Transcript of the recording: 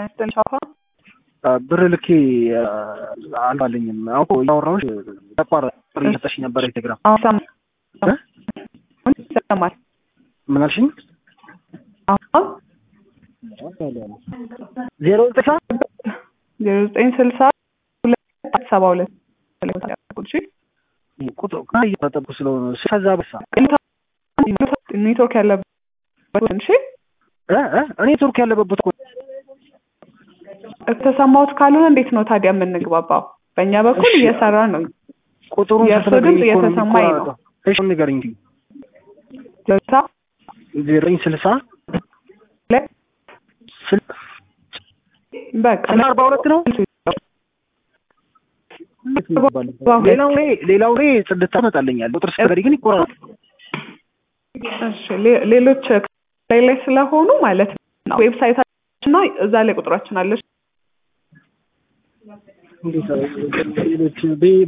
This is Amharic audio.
ቻፓ ብር ልኬ አልባለኝም። አሁን እያወራሁሽ ተቋረጠ። ብር እየሰጠሽኝ ነበር ቴሌግራም። አሁን ይሰማል። ምን አልሽኝ? አሁን ዜሮ ዘጠኝ ዜሮ ዘጠኝ ስልሳ ሁለት ሰባ ሁለት ቁጥሩ እየጠበቁ ስለሆነ ከዛ በሳ ኔትወርክ ያለበት እሺ እኔ ቱርክ ያለበት እኮ የተሰማሁት ካልሆነ እንዴት ነው ታዲያ የምንግባባው? በእኛ በኩል እየሰራ ነው። ቁጥሩን የእርሶ ስትነግሪኝ ድምፅ እኮ ነው እየተሰማኝ ነው። የሚቆራረጠው። እሺ ንገሪኝ እንጂ ስልሳ ዘጠኝ ስልሳ ሁለት ስል በቃ ስልሳ አርባ ሁለት ነው። ሌላው ላይ ሌላው ላይ ጽድት ታመጣለኛል። ቁጥር ስትነግሪኝ ግን ይቆራረጣል። እሺ ሌ- ሌሎች ላይ ላይ ስለሆኑ ማለት ነው ዌብሳይታችን እና እዛ ላይ ቁጥራችን አለች። እንዴት ሌሎች